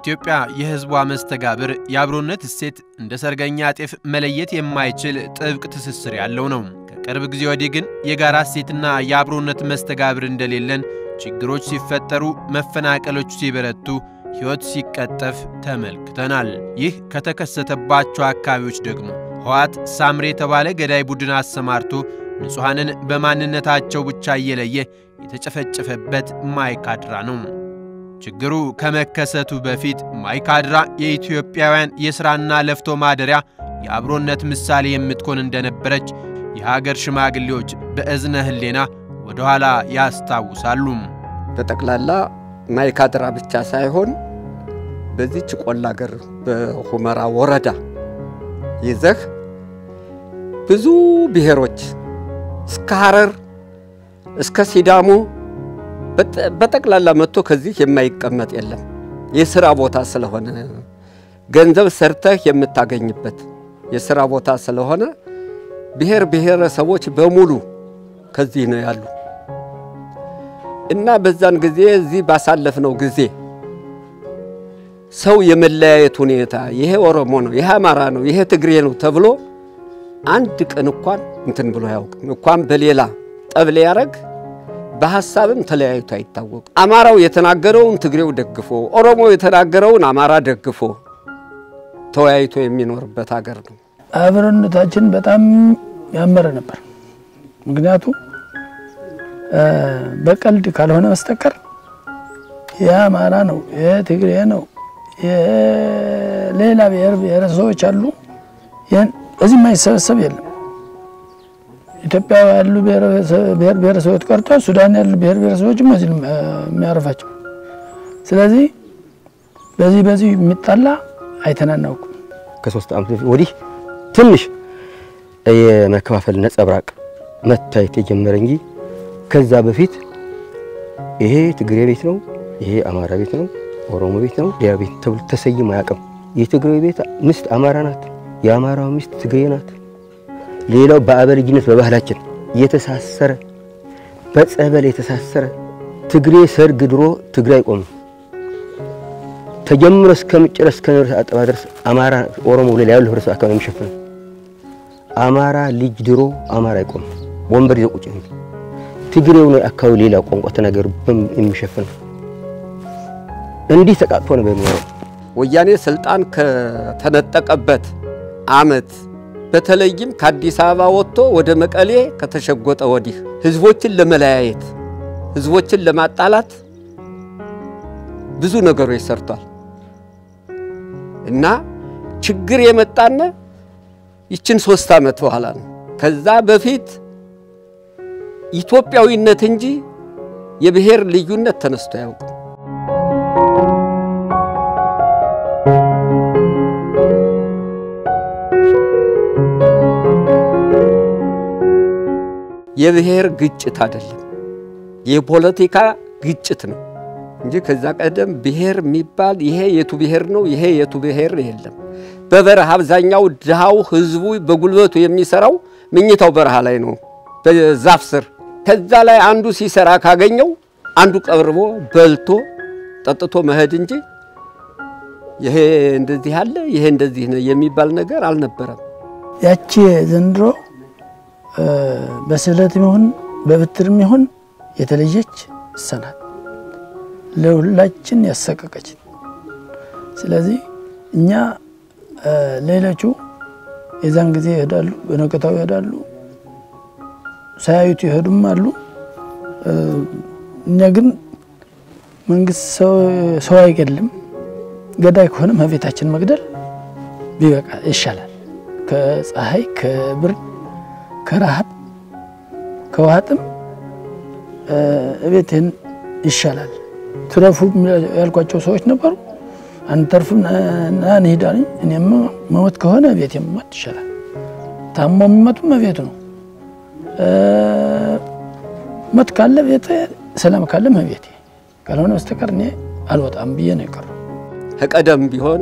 የኢትዮጵያ የሕዝቧ መስተጋብር የአብሮነት እሴት እንደ ሰርገኛ ጤፍ መለየት የማይችል ጥብቅ ትስስር ያለው ነው። ከቅርብ ጊዜ ወዲህ ግን የጋራ እሴትና የአብሮነት መስተጋብር እንደሌለን፣ ችግሮች ሲፈጠሩ፣ መፈናቀሎች ሲበረቱ፣ ሕይወት ሲቀጠፍ ተመልክተናል። ይህ ከተከሰተባቸው አካባቢዎች ደግሞ ህወሓት ሳምሬ የተባለ ገዳይ ቡድን አሰማርቶ ንጹሐንን በማንነታቸው ብቻ እየለየ የተጨፈጨፈበት ማይካድራ ነው። ችግሩ ከመከሰቱ በፊት ማይካድራ የኢትዮጵያውያን የሥራና ለፍቶ ማደሪያ የአብሮነት ምሳሌ የምትሆን እንደነበረች የሀገር ሽማግሌዎች በእዝነ ህሌና ወደ ኋላ ያስታውሳሉ። በጠቅላላ ማይካድራ ብቻ ሳይሆን በዚች ቆላ አገር በሁመራ ወረዳ ይዘህ ብዙ ብሔሮች እስከ ሐረር እስከ ሲዳሞ በጠቅላላ መጥቶ ከዚህ የማይቀመጥ የለም። የሥራ ቦታ ስለሆነ ገንዘብ ሰርተህ የምታገኝበት የሥራ ቦታ ስለሆነ ብሔር ብሔረሰቦች በሙሉ ከዚህ ነው ያሉ እና በዛን ጊዜ እዚህ ባሳለፍነው ጊዜ ሰው የመለያየት ሁኔታ ይሄ ኦሮሞ ነው፣ ይሄ አማራ ነው፣ ይሄ ትግሬ ነው ተብሎ አንድ ቀን እንኳን እንትን ብሎ አያውቅም። እንኳን በሌላ ጠብ ሊያረግ በሐሳብም ተለያይቶ አይታወቅም። አማራው የተናገረውን ትግሬው ደግፎ፣ ኦሮሞ የተናገረውን አማራ ደግፎ ተወያይቶ የሚኖርበት ሀገር ነው። አብሮነታችን በጣም ያመረ ነበር። ምክንያቱም በቀልድ ካልሆነ በስተቀር የአማራ ነው፣ የትግሬ ነው፣ የሌላ ብሔር ብሔረሰቦች አሉ። እዚህ የማይሰበሰብ የለም። ኢትዮጵያ ያሉ ብሔር ብሔረሰቦች ቀርቶ ሱዳን ያሉ ብሔር ብሔረሰቦችም እዚህ የሚያርፋቸው። ስለዚህ በዚህ በዚህ የሚጣላ አይተናናውቅም። ከሶስት ዓመት በፊት ወዲህ ትንሽ የመከፋፈል ነጸብራቅ መታየት የጀመረ እንጂ ከዛ በፊት ይሄ ትግሬ ቤት ነው፣ ይሄ አማራ ቤት ነው፣ ኦሮሞ ቤት ነው፣ ሌላ ቤት ተብሎ ተሰይሞ አያውቅም። የትግሬ ቤት ሚስት አማራ ናት፣ የአማራው ሚስት ትግሬ ናት። ሌላው በአበልጅነት በባህላችን የተሳሰረ በጸበል የተሳሰረ ትግሬ ሰርግ ድሮ ትግሬ አይቆምም ተጀምሮ እስከሚጨረስ እስከ አጠባ ድረስ አማራ ኦሮሞ ብሎ ያለው ህብረተሰብ አካባቢ የሚሸፍነው አማራ ልጅ ድሮ አማራ አይቆምም። ወንበር ይዘው ቁጭ ነው። ትግሬው ነው አካባቢ ሌላ ቋንቋ ተናገሩ የሚሸፍነው። እንዲህ ተቃጥፎ ነው በሚኖረው። ወያኔ ስልጣን ከተነጠቀበት አመት በተለይም ከአዲስ አበባ ወጥቶ ወደ መቀሌ ከተሸጎጠ ወዲህ ህዝቦችን ለመለያየት ህዝቦችን ለማጣላት ብዙ ነገሮች ሰርቷል እና ችግር የመጣነ ይችን ሶስት ዓመት በኋላ ነው። ከዛ በፊት ኢትዮጵያዊነት እንጂ የብሔር ልዩነት ተነስቶ አያውቅም። የብሔር ግጭት አይደለም፣ የፖለቲካ ግጭት ነው እንጂ ከዛ ቀደም ብሔር የሚባል ይሄ የቱ ብሔር ነው ይሄ የቱ ብሔር የለም። በበረሃ አብዛኛው ድሃው ህዝቡ በጉልበቱ የሚሰራው ምኝታው በረሃ ላይ ነው፣ በዛፍ ስር። ከዛ ላይ አንዱ ሲሰራ ካገኘው አንዱ ቀርቦ በልቶ ጠጥቶ መሄድ እንጂ ይሄ እንደዚህ አለ ይሄ እንደዚህ ነው የሚባል ነገር አልነበረም። ያቺ ዘንድሮ በስዕለትም ይሁን በብትርም ይሁን የተለየች ሰናት ለሁላችን ያሰቀቀች። ስለዚህ እኛ ሌሎቹ የዛን ጊዜ ይሄዳሉ፣ በነገታው ይሄዳሉ፣ ሳያዩት ይሄዱም አሉ። እኛ ግን መንግስት ሰው አይገድልም፣ ገዳይ ከሆነ መቤታችን መግደል ቢበቃ ይሻላል። ከፀሐይ ከብርድ ከረሃብ ከውሃጥም እቤትህን ይሻላል። ትረፉ ያልኳቸው ሰዎች ነበሩ። አንተርፍም ና እንሂድ አለኝ። እኔም መሞት ከሆነ ቤት የመሞት ይሻላል። ታሞ የሚመጡም ቤቱ ነው። ሞት ካለ ቤት፣ ሰላም ካለ ቤቴ፣ ካልሆነ በስተቀር እኔ አልወጣም ብዬ ነው የቀረው። ከቀደም ቢሆን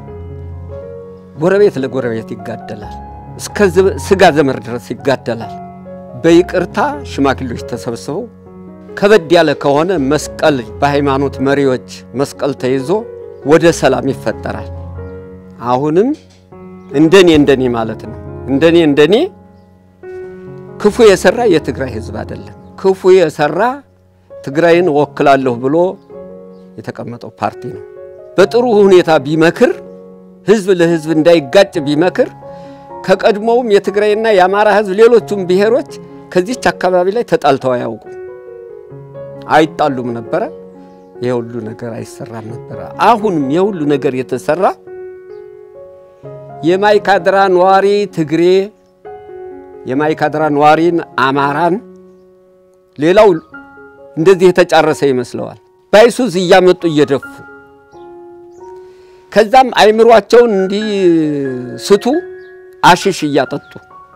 ጎረቤት ለጎረቤት ይጋደላል፣ እስከ ስጋ ዘመር ድረስ ይጋደላል። በይቅርታ ሽማግሌዎች ተሰብስበው ከበድ ያለ ከሆነ መስቀል በሃይማኖት መሪዎች መስቀል ተይዞ ወደ ሰላም ይፈጠራል። አሁንም እንደኔ እንደኔ ማለት ነው እንደኔ እንደኔ ክፉ የሰራ የትግራይ ህዝብ አይደለም። ክፉ የሰራ ትግራይን እወክላለሁ ብሎ የተቀመጠው ፓርቲ ነው። በጥሩ ሁኔታ ቢመክር ህዝብ ለህዝብ እንዳይጋጭ ቢመክር ከቀድሞውም የትግራይና የአማራ ህዝብ ሌሎቹም ብሔሮች ከዚች አካባቢ ላይ ተጣልተው አያውቁም፣ አይጣሉም ነበረ። የሁሉ ነገር አይሰራም ነበረ። አሁንም የሁሉ ነገር የተሰራ የማይካድራ ነዋሪ ትግሬ፣ የማይካድራ ነዋሪን አማራን፣ ሌላው እንደዚህ የተጫረሰ ይመስለዋል። ባይሱዝ እያመጡ እየደፉ ከዛም አይምሯቸውን እንዲስቱ አሽሽ እያጠጡ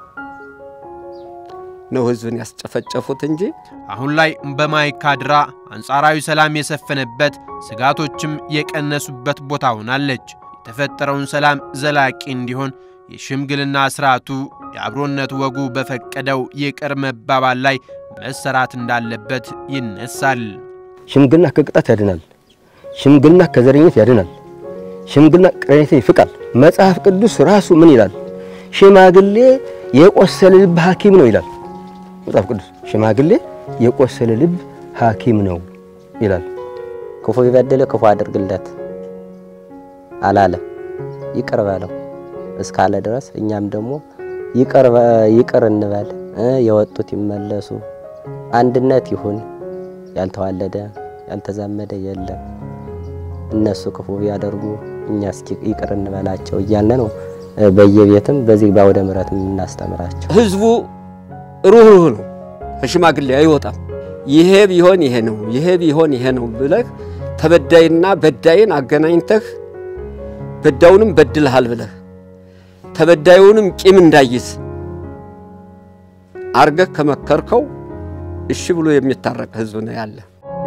ነው ህዝብን ያስጨፈጨፉት እንጂ አሁን ላይ በማይካድራ አንጻራዊ ሰላም የሰፈነበት ስጋቶችም የቀነሱበት ቦታ ሆናለች። የተፈጠረውን ሰላም ዘላቂ እንዲሆን የሽምግልና ስርዓቱ የአብሮነት ወጉ በፈቀደው ይቅር መባባል ላይ መሰራት እንዳለበት ይነሳል። ሽምግልና ከቅጣት ያድናል። ሽምግልና ከዘረኝነት ያድናል። ሽምግልና ቅሬታ ይፍቃል። መጽሐፍ ቅዱስ ራሱ ምን ይላል? ሽማግሌ የቆሰለ ልብ ሐኪም ነው ይላል መጽሐፍ ቅዱስ። ሽማግሌ የቆሰለ ልብ ሐኪም ነው ይላል። ክፉ ይበድል ክፉ አድርግለት አላለ፣ ይቅር በለው እስካለ ድረስ እኛም ደግሞ ይቅር ይቅር እንበል፣ የወጡት ይመለሱ፣ አንድነት ይሁን። ያልተዋለደ ያልተዛመደ የለም። እነሱ ክፉ ቢያደርጉ እኛ እስኪ ይቅር እንበላቸው እያለ ነው በየቤትም በዚህ በአውደ ምሕረት የምናስተምራቸው። ህዝቡ ሩህሩህ ነው፣ ከሽማግሌ አይወጣም። ይሄ ቢሆን ይሄ ነው፣ ይሄ ቢሆን ይሄ ነው ብለህ ተበዳይና በዳይን አገናኝተህ በዳዩንም በድልሃል ብለህ ተበዳዩንም ቂም እንዳይዝ አርገህ ከመከርከው እሺ ብሎ የሚታረቅ ህዝብ ነው ያለ።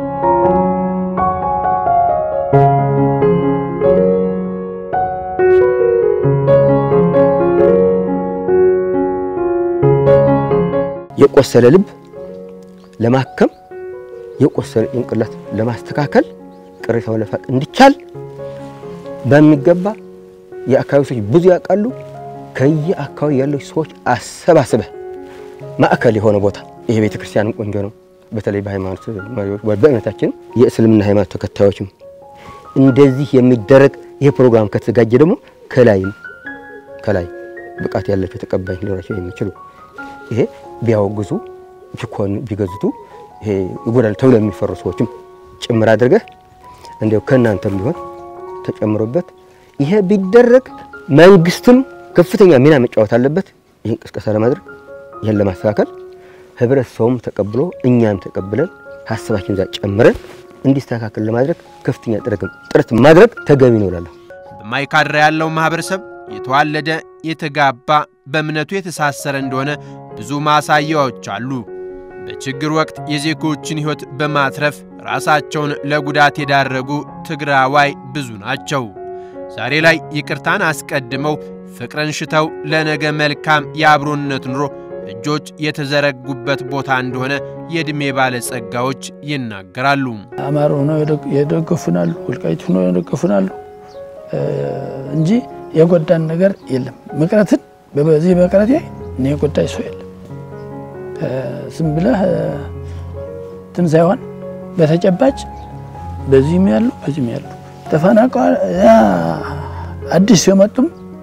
የቆሰለ ልብ ለማከም የቆሰለ ጭንቅላት ለማስተካከል ቅሬታውን ለፋቅ እንዲቻል በሚገባ የአካባቢ ሰዎች ብዙ ያውቃሉ። ከየአካባቢ ያለው ሰዎች አሰባስበህ ማዕከል የሆነ ቦታ ይሄ ቤተ ክርስቲያንም ቆንጆ ነው። በተለይ በሃይማኖት መሪዎች በእምነታችን የእስልምና ሃይማኖት ተከታዮችም እንደዚህ የሚደረግ ይሄ ፕሮግራም ከተዘጋጀ ደግሞ ከላይም ከላይ ብቃት ያላቸው ተቀባይ ሊኖራቸው የሚችሉ ይሄ ቢያወግዙ ቢኮን ቢገዝቱ ይሄ ይጎዳል ተብሎ የሚፈሩ ሰዎችም ጭምር አድርገህ እንዲያው ከእናንተም ቢሆን ተጨምሮበት ይሄ ቢደረግ መንግስትም ከፍተኛ ሚና መጫወት አለበት። ይህን ቅስቀሳ ለማድረግ ይህን ለማስተካከል ህብረተሰቡም ተቀብሎ እኛም ተቀብለን ሀሳባችን ዛ ጨምረን እንዲስተካከል ለማድረግ ከፍተኛ ጥረት ማድረግ ተገቢ ነው እላለሁ። በማይካድራ ያለው ማህበረሰብ የተዋለደ የተጋባ በእምነቱ የተሳሰረ እንደሆነ ብዙ ማሳያዎች አሉ። በችግር ወቅት የዜጎችን ሕይወት በማትረፍ ራሳቸውን ለጉዳት የዳረጉ ትግራዋይ ብዙ ናቸው። ዛሬ ላይ ይቅርታን አስቀድመው ፍቅርን ሽተው ለነገ መልካም የአብሮነት ኑሮ እጆች የተዘረጉበት ቦታ እንደሆነ የዕድሜ ባለጸጋዎች ይናገራሉ። አማራ ሆነው የደገፉናሉ፣ ወልቃይት ሆነው የደገፉናሉ እንጂ የጎዳን ነገር የለም። መቅረትን በዚህ መቅረቴ እኔ የጎዳኝ ሰው የለም። ዝም ብለህ እንትን ሳይሆን በተጨባጭ በዚህም ያሉ በዚህም ያሉ ተፈናቀል አዲስ የመጡም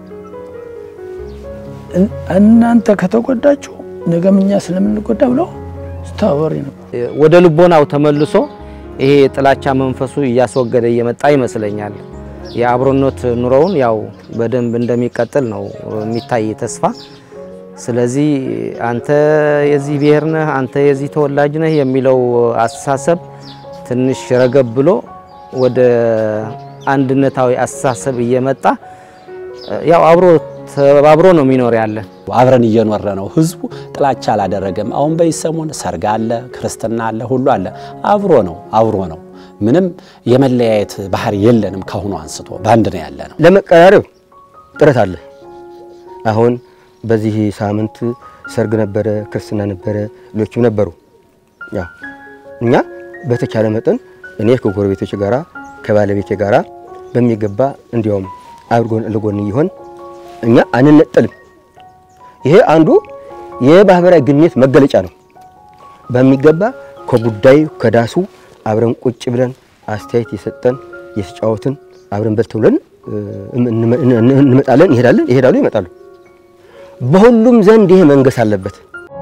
እናንተ ከተጎዳችሁ ነገም እኛ ስለምንጎዳ ብለው ስተባበሪ ነበር። ወደ ልቦናው ተመልሶ ይሄ የጥላቻ መንፈሱ እያስወገደ እየመጣ ይመስለኛል። የአብሮነት ኑሮውን ያው በደንብ እንደሚቀጥል ነው የሚታይ ተስፋ። ስለዚህ አንተ የዚህ ብሔር ነህ፣ አንተ የዚህ ተወላጅ ነህ የሚለው አስተሳሰብ ትንሽ ረገብ ብሎ ወደ አንድነታዊ አስተሳሰብ እየመጣ ያው አብሮ ተባብሮ ነው የሚኖር ያለ አብረን እየኖረ ነው። ህዝቡ ጥላቻ አላደረገም። አሁን በዚህ ሰሞን ሰርግ አለ፣ ክርስትና አለ፣ ሁሉ አለ። አብሮ ነው አብሮ ነው። ምንም የመለያየት ባህሪ የለንም። ካሁኑ አንስቶ በአንድ ነው ያለ ነው። ለመቀራረብ ጥረት አለ። አሁን በዚህ ሳምንት ሰርግ ነበረ፣ ክርስትና ነበረ፣ ሌሎችም ነበሩ። ያው እኛ በተቻለ መጠን እኔ ከጎረቤቶች ጋራ ከባለቤቴ ጋራ በሚገባ እንዲያውም አብርጎን ለጎን እየሆን እኛ አንነጠልም። ይሄ አንዱ የማህበራዊ ግንኙነት መገለጫ ነው። በሚገባ ከጉዳዩ ከዳሱ አብረን ቁጭ ብለን አስተያየት የሰጠን የተጫወትን አብረን በልተን ብለን እንመጣለን፣ ይሄዳለን፣ ይሄዳሉ፣ ይመጣሉ። በሁሉም ዘንድ ይሄ መንገስ አለበት።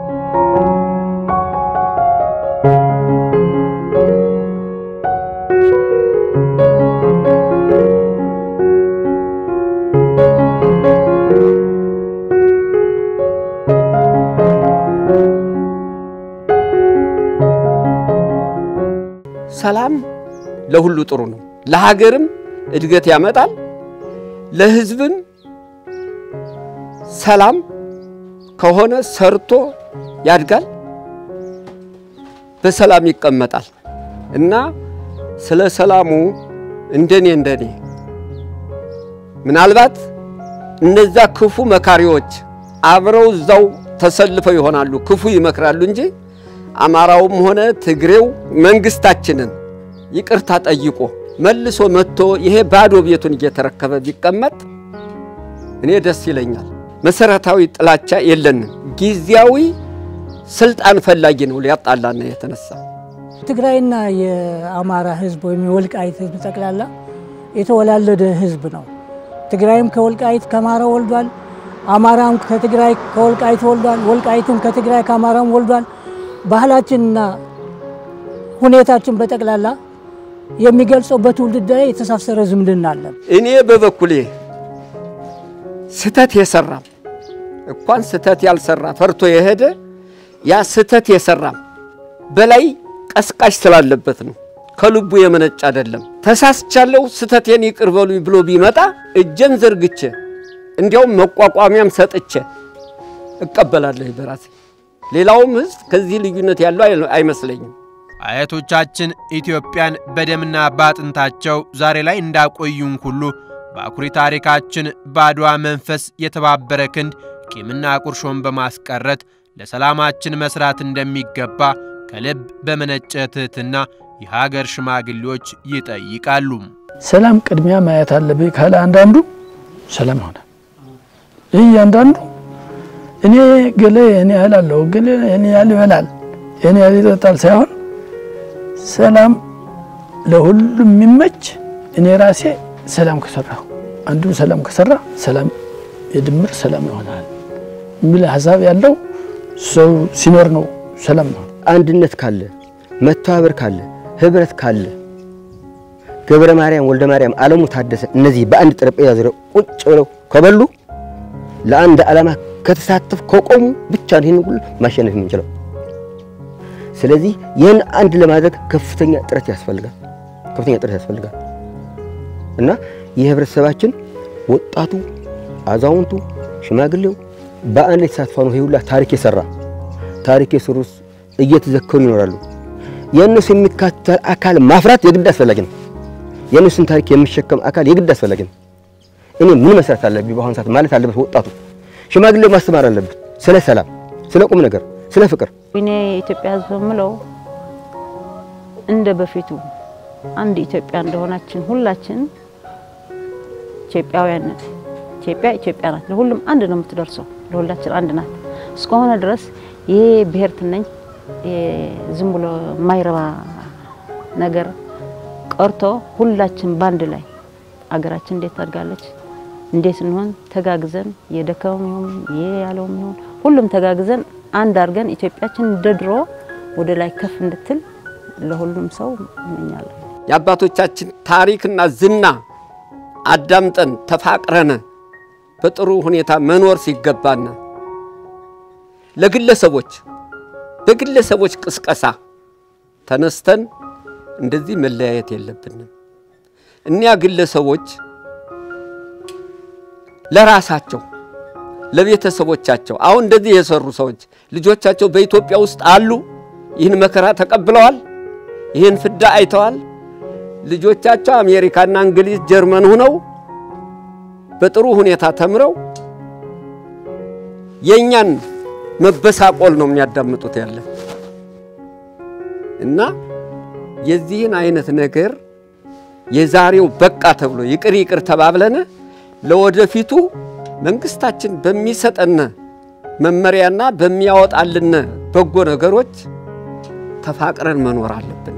ሰላም ለሁሉ ጥሩ ነው። ለሀገርም እድገት ያመጣል። ለሕዝብም ሰላም ከሆነ ሰርቶ ያድጋል፣ በሰላም ይቀመጣል እና ስለ ሰላሙ እንደኔ እንደኔ ምናልባት እነዛ ክፉ መካሪዎች አብረው እዛው ተሰልፈው ይሆናሉ፣ ክፉ ይመክራሉ እንጂ አማራውም ሆነ ትግሬው መንግስታችንን ይቅርታ ጠይቆ መልሶ መጥቶ ይሄ ባዶ ቤቱን እየተረከበ ቢቀመጥ እኔ ደስ ይለኛል። መሰረታዊ ጥላቻ የለንም። ጊዜያዊ ስልጣን ፈላጊ ነው ሊያጣላና የተነሳ ትግራይና የአማራ ህዝብ ወይም የወልቃይት ህዝብ ጠቅላላ የተወላለደ ህዝብ ነው። ትግራይም ከወልቃይት ከአማራ ወልዷል። አማራም ከትግራይ ከወልቃይት ወልዷል። ወልቃይትም ከትግራይ ከአማራም ወልዷል። ባህላችንና ሁኔታችን በጠቅላላ የሚገልጸው በትውልድ ላይ የተሳሰረ ዝምድና አለን። እኔ በበኩሌ ስተት የሰራም እንኳን ስተት ያልሰራ ፈርቶ የሄደ ያ ስተት የሰራም በላይ ቀስቃሽ ስላለበት ነው። ከልቡ የመነጭ አይደለም። ተሳስቻለሁ፣ ስተቴን ይቅር በሉኝ ብሎ ቢመጣ እጄን ዘርግቼ እንዲያውም መቋቋሚያም ሰጥቼ እቀበላለሁ በራሴ። ሌላውም ህዝብ ከዚህ ልዩነት ያለው አይመስለኝም። አያቶቻችን ኢትዮጵያን በደምና በአጥንታቸው ዛሬ ላይ እንዳቆዩን ሁሉ በአኩሪ ታሪካችን በአድዋ መንፈስ የተባበረ ክንድ ቂምና ቁርሾን በማስቀረት ለሰላማችን መስራት እንደሚገባ ከልብ በመነጨ ትሕትና የሀገር ሽማግሌዎች ይጠይቃሉ። ሰላም ቅድሚያ ማየት አለብኝ ካለ አንዳንዱ ሰላም ይሆናል። ይህ እያንዳንዱ እኔ ገሌ እኔ ያህል አለው ገሌ እኔ ያህል ይበላል እኔ ያህል ይጠጣል ሳይሆን ሰላም ለሁሉም የሚመች እኔ ራሴ ሰላም ከሰራሁ አንዱ ሰላም ከሰራ ሰላም የድምር ሰላም ይሆናል የሚል ሀሳብ ያለው ሰው ሲኖር ነው ሰላም ነው። አንድነት ካለ መተባበር ካለ ህብረት ካለ ገብረ ማርያም ወልደ ማርያም አለሙ ታደሰ እነዚህ በአንድ ጠረጴዛ ዙሪያ ቁጭ ብለው ከበሉ ለአንድ ዓላማ ከተሳተፍ ከቆሙ ብቻ ነው ይህን ሁሉ ማሸነፍ የምንችለው። ስለዚህ ይህን አንድ ለማድረግ ከፍተኛ ጥረት ያስፈልጋል፣ ከፍተኛ ጥረት ያስፈልጋል እና የህብረተሰባችን ወጣቱ፣ አዛውንቱ፣ ሽማግሌው በአንድ ላይ ተሳትፎ ነው ይሄ ሁላ ታሪክ የሰራ ታሪክ የሰሩት እየተዘከሩ ይኖራሉ። የእነሱ የሚካተል አካል ማፍራት የግድ አስፈላጊ ነው። የእነሱን ታሪክ የሚሸከም አካል የግድ አስፈላጊ ነው። እኔ ምን መስራት አለብኝ? በአሁኑ ሰዓት ማለት አለበት ወጣቱ፣ ሽማግሌው ማስተማር አለበት ስለ ሰላም፣ ስለ ቁም ነገር፣ ስለ ፍቅር። እኔ የኢትዮጵያ ህዝብ የምለው እንደ በፊቱ አንድ ኢትዮጵያ እንደሆናችን ሁላችን ኢትዮጵያውያን ነን። ኢትዮጵያ ኢትዮጵያ ናት። ለሁሉም አንድ ነው የምትደርሰው። ለሁላችን አንድ ናት። እስከሆነ ድረስ ይሄ ብሔርትነኝ ዝም ብሎ የማይረባ ነገር ቀርቶ ሁላችን ባንድ ላይ አገራችን እንዴት ታድጋለች፣ እንዴት እንሆን ተጋግዘን የደከመም ይሁን ይሄ ያለውም ይሁን ሁሉም ተጋግዘን አንድ አድርገን ኢትዮጵያችን እንደ ድሮ ወደ ላይ ከፍ እንድትል ለሁሉም ሰው እመኛለሁ። የአባቶቻችን ታሪክና ዝና አዳምጠን ተፋቅረን በጥሩ ሁኔታ መኖር ሲገባና ለግለሰቦች በግለሰቦች ቅስቀሳ ተነስተን እንደዚህ መለያየት የለብንም። እኒያ ግለሰቦች ለራሳቸው ለቤተሰቦቻቸው አሁን እንደዚህ የሰሩ ሰዎች ልጆቻቸው በኢትዮጵያ ውስጥ አሉ። ይህን መከራ ተቀብለዋል። ይህን ፍዳ አይተዋል። ልጆቻቸው አሜሪካና እንግሊዝ፣ ጀርመን ሁነው በጥሩ ሁኔታ ተምረው የእኛን መበሳቆል ነው የሚያዳምጡት ያለ እና የዚህን አይነት ነገር የዛሬው በቃ ተብሎ ይቅር ይቅር ተባብለን ለወደፊቱ መንግስታችን በሚሰጠን መመሪያና በሚያወጣልን በጎ ነገሮች ተፋቅረን መኖር አለብን።